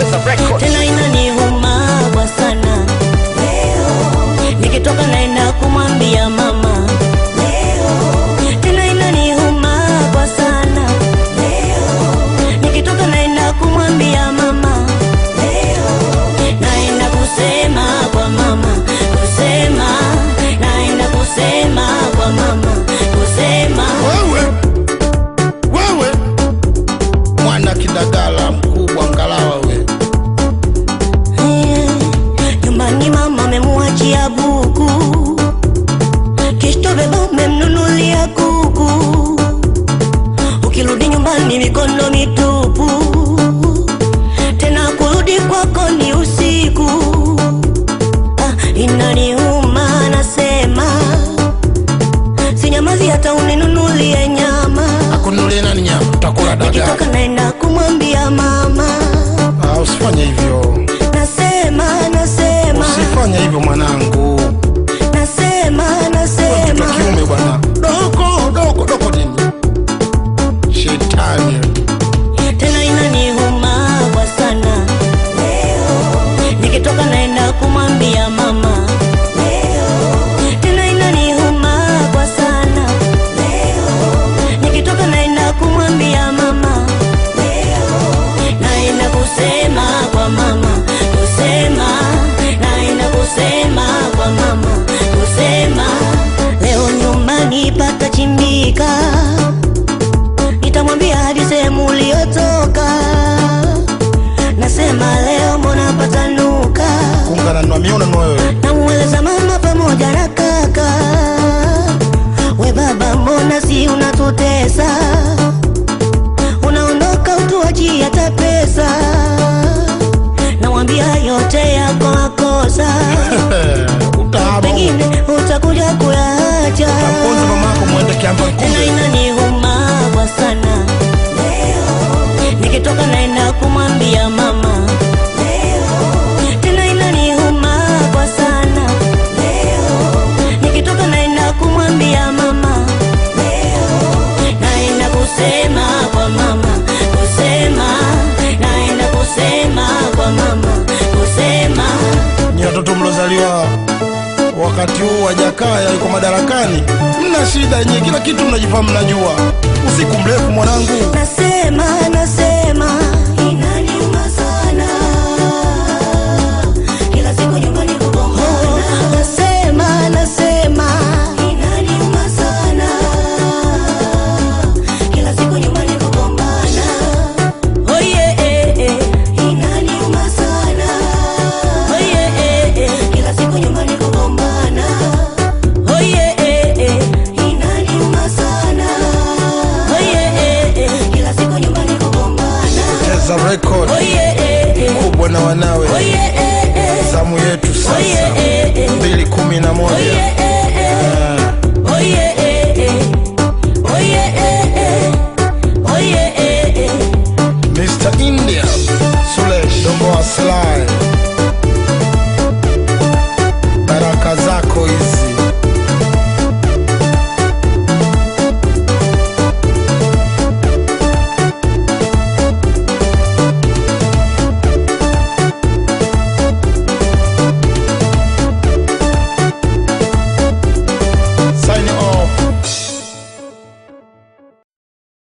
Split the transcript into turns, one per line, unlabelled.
Cheza record.
tena inaniuma kwa sana nikitoka naenda kumwambia mama tena inaniuma kwa sana nikitoka naenda kumwambia mama naenda kusema kwa mama kusema naenda kusema kwa mama kusema
wewe wewe mwana kidagala mkubwa ngalawa we
Eh, nyumbani mama amemuachia buku kishto beba umemnunulia kuku ukirudi nyumbani mikono mitupu tena kurudi kwako ni usiku ah, inaniuma nasema sinyamazi hata uninunulie nyama
akunulie nani nyama utakula dagaa
nikitoka naenda kumwambia mama
Ah, usifanye hivyo
nasema nasema
usifanye hivyo mwanangu
nasema
Wewe mtoto
nasema
wa kiume bwana doko doko doko nini shetani
tena inaniuma kwa sana nikitoka naenda kumwambia mama tena inaniuma kwa sana nikitoka naenda kumwambia mama naenda kusema kwa mama kusema naenda kusema kwa mama kusema leo nyumbani patachimbika nitamwambia hadi sehemu uliotoka nasema leo mbona patanuka
kuungana na miona na wewe
namueleza mama pamoja na kaka we baba mbona si unatutesa unaondoka utuachi hata pesa namwambia yote yako makosa
utaaba
pengine utakuja kuyaacha
taponza mamako mwende kiamba
tena
kumbe
inaniuma kwa sana nikitoka naenda kumwambia mama tena inaniuma kwa sana nikitoka naenda kumwambia mama naenda kusema kwa mama kusema naenda kusema kwa mama kusema
ni watoto mlozaliwa wakati huu wa Jakaya yuko madarakani, mna shida yenyewe, kila kitu mnajifahamu, mnajua. Usiku mrefu mwanangu,
nasema nasema inaniuma sana kila siku nyumbani kugombana nasema nasema inaniuma sana kila siku nyumbani kugombana oh yeah eh, eh. inaniuma sana oh yeah eh, eh. kila siku nyumbani kugombana oh yeah eh, eh. inaniuma sana oh yeah eh, eh. kila siku nyumbani kugombana
cheza record
oh yeah eh, eh.
kubwa na wanawe,
oh yeah eh, eh.
zamu yetu
oh yeah
sasa
eh, eh.
mbili kumi na
oh
moja
yeah eh,